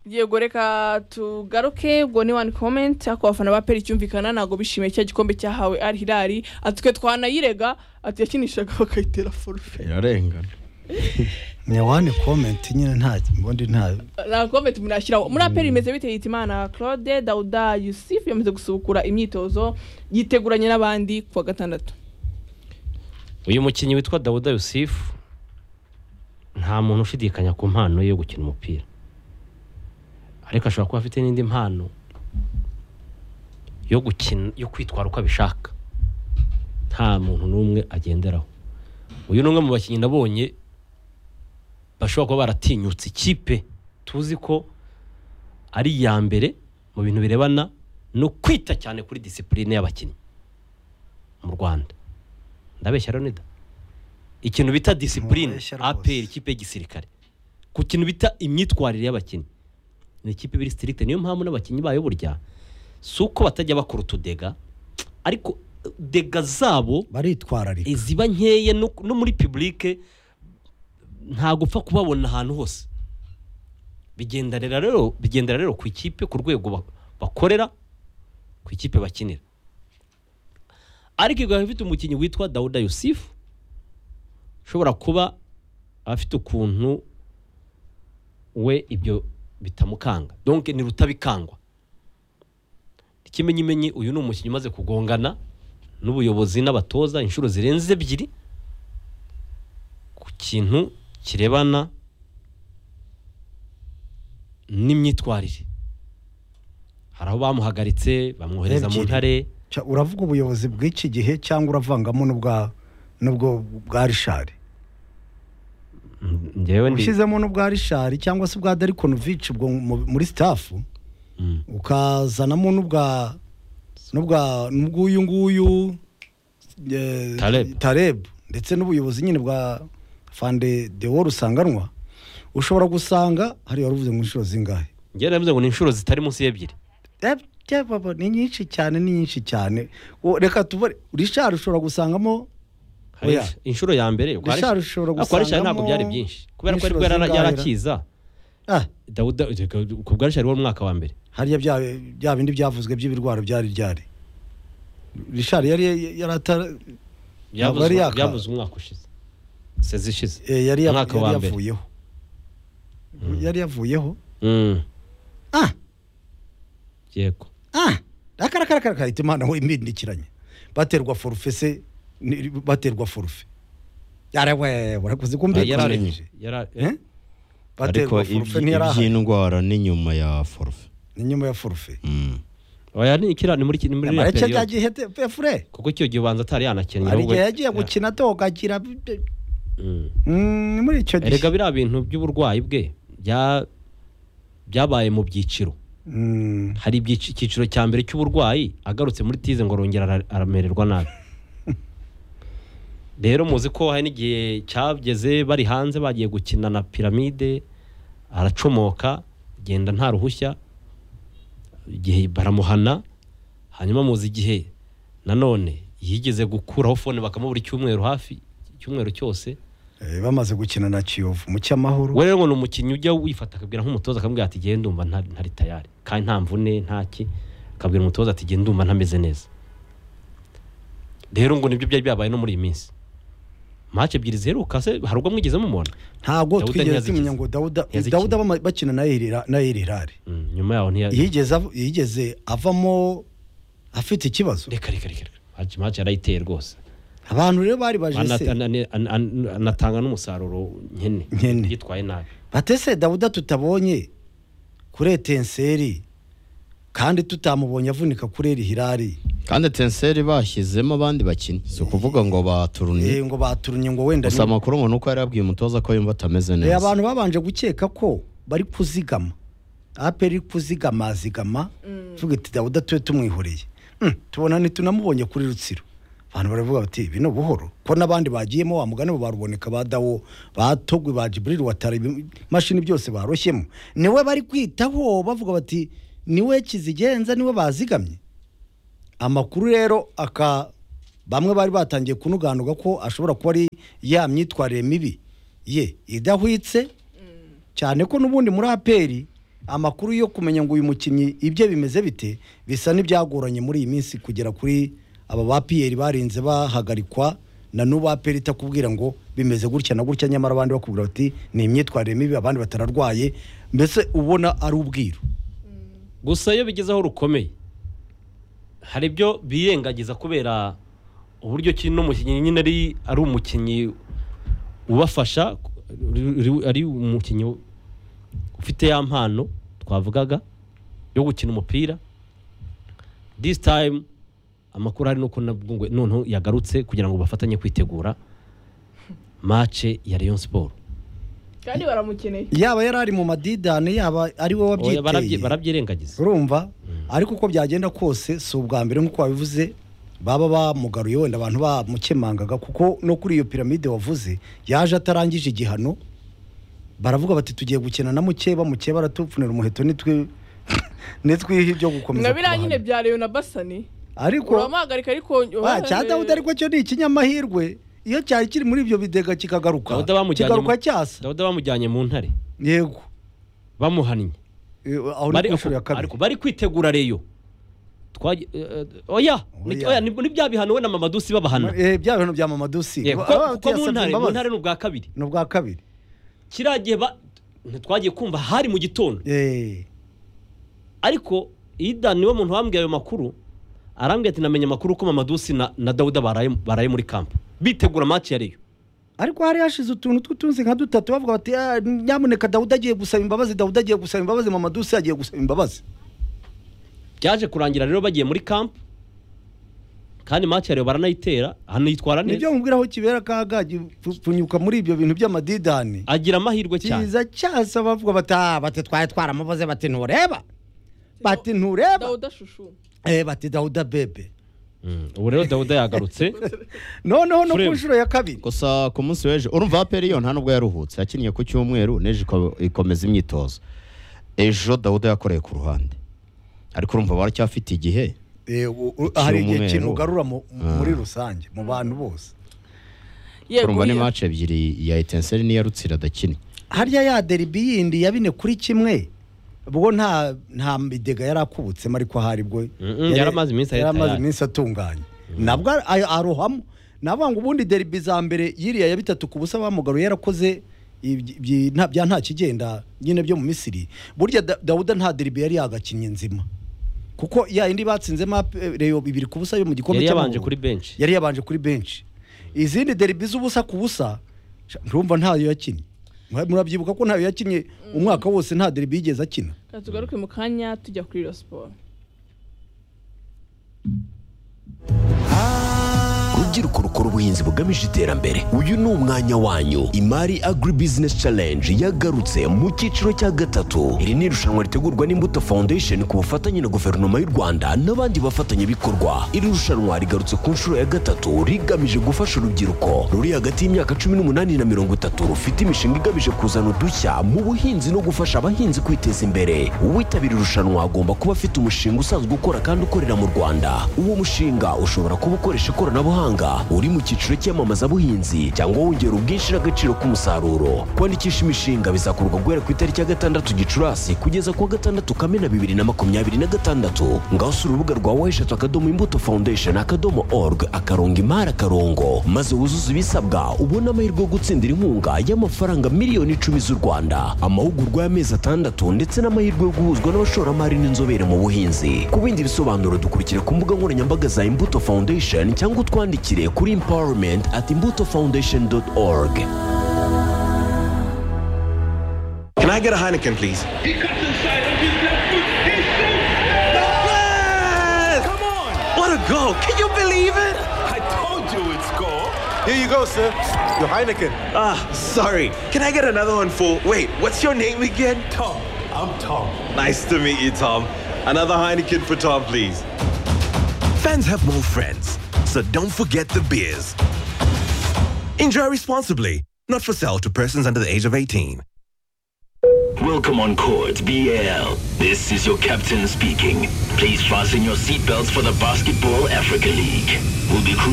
yego reka tugaruke ubwo ni wani komenti ariko abafana ba peri cyumvikana ntabwo bishimiye cya gikombe cyahawe ari hirari atwe twanayirega ati yakinishaga bakayitera forufe irarengana ni wani komenti nyine nta ubundi nta nta komenti murashyiraho muri aperi imeze bite yita imana claude dauda yusufu yamaze gusubukura imyitozo yiteguranye n'abandi ku wa gatandatu uyu mukinnyi witwa dawuda yusufu nta muntu ushidikanya ku mpano ye yo gukina umupira ariko ashobora kuba afite n'indi mpano yo gukina yo kwitwara uko abishaka nta muntu n'umwe agenderaho uyu ni umwe mu bakinnyi nabonye bashobora kuba baratinyutse ikipe tuzi ko ari iya mbere mu bintu birebana no kwita cyane kuri disipurine y'abakinnyi mu rwanda ndabeshya rero nida ikintu bita disipurine Mubeshya rwose. aperi ikipe y'igisirikare ku kintu bita imyitwarire y'abakinnyi ni ikipe ibiri sitirikite niyo mpamvu n'abakinnyi bayo burya si uko batajya bakora utudega ariko dega zabo baritwararika iziba nkeya no no muri pibulike ntabwo upfa kubabona ahantu hose bigendera rero bigendera rero ku ikipe ku rwego ba- bakorera ku ikipe bakinira ariko igahita ifite umukinnyi witwa dawuda yusufu ushobora kuba afite ukuntu we ibyo bitamukanga donke ni rutabikangwa ikimenyimenyi uyu ni umukinnyi umaze kugongana n'ubuyobozi n'abatoza inshuro zirenze ebyiri ku kintu kirebana n'imyitwarire hari aho bamuhagaritse bamwohereza mu Ebyiri. ntare Ca- uravuga ubuyobozi bw'iki gihe cyangwa uravangamo n'ubwa n'ubwo bwa rishari Mm, njyewe ndi ushyizemo n'ubwa rishari cyangwa se ubwa darikonovici ubwo mu- muri sitafu Mm. ukazanamo n'ubwa n'ubwa n'ubw'uyu nguyu eh, Taleb. Taleb ndetse n'ubuyobozi nyine bwa fande de wo rusanganwa ushobora gusanga hariya wari uvuze mu nshuro zingahe njyewe navuze ngo ni inshuro zitari munsi y'ebyiri Eh, bya baba, ni nyinshi cyane ni nyinshi cyane Wo- reka tubare rishari ushobora gusangamo Hari Oya. insh- inshuro ya mbere kwa Richard Richard- ushobora ariko kwa Richard ntabwo gusangamo byari byinshi kubera ko n'inshuro ariko yari zingahe ra? yarakiza ah, dawuda ku bwa rishari wo mu mwaka wa mbere hariya bya bya bindi byavuzwe by'ibirwara byari byari rishari yari yari atara Ntabwo byavuzwe yari yaka. byavuzwe umwaka ushize sezi ishize Eh, yari yav- Umwaka wa yari mbere. yavuyeho yari yavuyeho Mm, ah yego ah akarakarakara karita imana we imbindikiranye baterwa forufe se ni- baterwa forufe yarawe warakoze Ah, kumvikana yarare- nje yara- Eh? ariko baterwa forufe ntiyarahaye iby'indwara ni nyuma ya forufe ni nyuma ya forufe Mm. oya ni ikira ni muri ki- ni muri iriya mareke periode ryagiye fure kuko icyo gihe ubanza atari yanakinnye hari ahubwo- igihe yagiye ya- gukina atogakira Mm. Mm, ni muri icyo gihe erega biriya bintu by'uburwayi bwe bya- byabaye mu byiciro Mm, hari ibyici- icyiciro cya mbere cy'uburwayi agarutse muri tize ngo arongera ara- aramererwa nabi rero muzi ko hari n'igihe cyageze bari hanze bagiye gukina na piramide aracomoka genda nta ruhushya igihe baramuhana hanyuma muzi igihe nanone yigeze gukuraho fone bakamubura icyumweru hafi icyumweru cyose eh, bamaze gukina na kiyovu mu cyamahoro we rero ngo ni umukinnyi ujya wifata akabwira nk'umutoza akamubwira ati genda umva nta- ntari tayari kandi nta mvune nta ki akabwira umutoza ati genda umva ntameze neza rero ngo nibyo byari byabaye no muri iyi minsi mace ebyiri ziheruka se hari ubwo mwigeze mumubona ntabwo Dawuda twigeze ntiyazikize. tumenya ngo dawuda Ntiyazikize. dawuda bama- bakina na Elira- na erirari Mm, nyuma yaho ntiya yigeze av- yigeze avamo afite ikibazo reka reka reka reka. mace mace yarayiteye rwose abantu rero bari baje Anata- se anane- an- an- anatanga n'umusaruro nkene Nkene. yitwaye nabi batese dawuda tutabonye kuri etenseri kandi tutamubonye avunika kuri erihirari kandi tenseri bashyizemo abandi bakinnyi si ukuvuga ngo baturuniye ngo baturunye ngo wenda gusa ni- amakuru ngo ni uko yari yabwiye umutoza ko yumva atameze Eh, neza abantu babanje gukeka ko bari kuzigama aperi kuzigama azigama tuvuga iti dawuda tube tumwihoreye Mm, tubona ntitunamubonye kuri rutsiro abantu baravuga bati bino buhoro ko n'abandi bagiyemo wa mugani bo baruboneka ba dawo ba togwe ba jiburiri watara imashini byose baroshyemo niwe bari kwitaho bavuga bati niwe kizigenza niwe bazigamye amakuru rero aka bamwe bari batangiye kunuganuga ko ashobora kuba ari ya myitwarire mibi ye idahwitse cyane ko n'ubundi muri aperi amakuru yo kumenya ngo uyu mukinnyi ibye bimeze bite bisa n'ibyagoranye muri iyi minsi kugera kuri aba ba piyeri barinze bahagarikwa na n'ubu aperi itakubwira ngo bimeze gutya na gutya nyamara abandi bakubwira bati ni imyitwarire mibi abandi batararwaye mbese ubona ari ubwiru gusa iyo bigeze aho rukomeye hari ibyo birengagiza kubera uburyo ki n'umukinnyi nyine ari ari umukinnyi ubafasha ri- ri- ari umukinnyi ufite ya mpano twavugaga yo gukina umupira this time amakuru ari nuko nabwo ngo- noneho yagarutse kugira ngo bafatanye kwitegura mace ya Rayon Sport kandi baramukeneye yaba yari ari mu madidane yaba ari wowe Oya, barabye- wabyiteye barabyirengagiza urumva ariko uko byagenda kose si ubwa mbere nk'uko wabivuze baba bamugaruye wenda abantu bamukemangaga kuko no kuri iyo piramide wavuze yaje atarangije igihano baravuga bati tugiye gukina na muke bamuke baratupfunira umuheto nitwe nitwiha ibyo gukomeza nka biriya nyine kubahana. bya leyo na basani ariko uramuhagarika ariko ba cya dawudi ariko cyo ni ikinyamahirwe iyo cyari kiri muri ibyo bidega kikagaruka Dawuda bamujyanye mu- kigaruka cyasa Dawuda bamujyanye mu ntare yego bamuhannye Eh, aho ni bari ku nshuro ya kabiri ariko bari kwitegura reyo Twagi- eh, eh, oya ni- Oya. oya, ni ni bya bihano we na mamadusi babahana Eh, bya bintu bya mamadusi Eh, kuko- kuko mu ntare mu ntare ni ubwa kabiri ni ubwa kabiri kiriya gihe ba- ntitwagiye kumva hari mu gitondo Eh, ariko ida niwe muntu wambwiye ayo makuru arambwira ati namenye amakuru ko mamadusi na, na dawuda baraye, baraye muri kampu bitegura match ya reyo ariko hari hashize utuntu tw'utunzi nka dutatu bavuga bati "Ah, nyamuneka dawudi agiye gusaba imbabazi dawudi agiye gusaba imbabazi mamadusi agiye gusaba imbabazi byaje kurangira rero bagiye muri kampu kandi match ya reyo baranayitera hanitwara nibyo neza mubwira aho kibera akaga pfunyuka muri ibyo bintu by'amadidani agira amahirwe cyane kiza cyasa bavuga bati "Ah, bati twari twaramubaze bati ntureba bati ntureba dawuda shushu Eh, bati dawuda bebe Mm, ubu rero dawuda yagarutse noneho no ku Frame. nshuro ya kabiri gusa ku munsi w'ejo urumva aperi yo nta nubwo yaruhutse yakiniye ku cyumweru n'ejo iko- ikomeza imyitozo ejo dawuda yakoreye ku ruhande ariko urumva baracyafite igihe Eh, u- u- hari igihe Cy'umweru. kintu ugarura mu- Ah. muri rusange mu bantu bose yego urumva ni iya. mace ebyiri ya etenseri n'iya rutsira adakinnye harya ya deribi yindi ya bine kuri kimwe ubwo nta nta mbidega yari akubutsemo ariko ahari bwo Mm-mm, yari amaze iminsi ari yari amaze tayari. iminsi atunganye nabwo ar- ay- arohamo navuga ngo ubundi deribi za mbere yiriya ya bitatu ku busa bamugaruye yarakoze ibyi- ibyi- nta- bya nta kigenda nyine byo mu misiri burya Da- dawuda nta deribi yari yagakinnye nzima kuko ya yindi batsinzemo ap- eh, reyo bibiri ku busa yo mu gikombe yari yabanje cy'amahoro kuri benshi yari yabanje kuri benshi izindi deribi z'ubusa ku busa sha, ndumva ntayo yakinnye Mwa- murabyibuka ko ntayo yakinnye umwaka wose nta deribi yigeze akina Reka tugaruke mu kanya tujya kuri iyo siporo rubyiruko rukora ubuhinzi bugamije iterambere uyu ni umwanya wanyu imari agri business challenge yagarutse mu cyiciro cya gatatu iri ni irushanwa ritegurwa n'imbuto foundation ku bufatanye na guverinoma y'u rwanda n'abandi bafatanyabikorwa iri rushanwa rigarutse ku nshuro ya gatatu rigamije gufasha urubyiruko ruri hagati y'imyaka cumi n'umunani na mirongo itatu rufite imishinga igamije kuzana udushya mu buhinzi no gufasha abahinzi kwiteza imbere uwitabira irushanwa agomba kuba afite umushinga usanzwe ukora kandi ukorera mu rwanda uwo mushinga ushobora kuba ukoresha ikoranabuhanga uri mu cyiciro cy'iyamamazabuhinzi cyangwa wongera ubwinshi n'agaciro k'umusaruro kwandikisha imishinga bizakorwa guhera ku itariki ya gatandatu gicurasi kugeza ku wa gatandatu kamena bibiri na makumyabiri na gatandatu ngaho si urubuga rwa wayishatu akadomo imbuto foundation akadomo org akarongo imari akarongo maze wuzuze ibisabwa ubone amahirwe yo gutsindira inkunga y'amafaranga miliyoni icumi z'u rwanda amahugurwa y'amezi atandatu ndetse n'amahirwe yo guhuzwa n'abashoramari n'inzobere mu buhinzi ku bindi bisobanuro dukurikira ku mbuga nkoranyambaga za imbuto foundation cyangwa utwandikire kuri empowerment at imbuto foundation org Can I get a Heineken, please? He comes inside on his left foot. He shoots. Come on! What a goal! Can you believe it? I told you it's goal. Here you go, sir. Your Heineken. Ah, sorry. Can I get another one for? Wait, what's your name again? Tom. I'm Tom. Nice to meet you, Tom. Another Heineken for Tom, please. Fans have more friends, so don't forget the beers. Enjoy responsibly. Not for sale to persons under the age of 18. Welcome on court, BL. This is your captain speaking. Please fasten your seatbelts for the Basketball Africa League. We'll be cruising.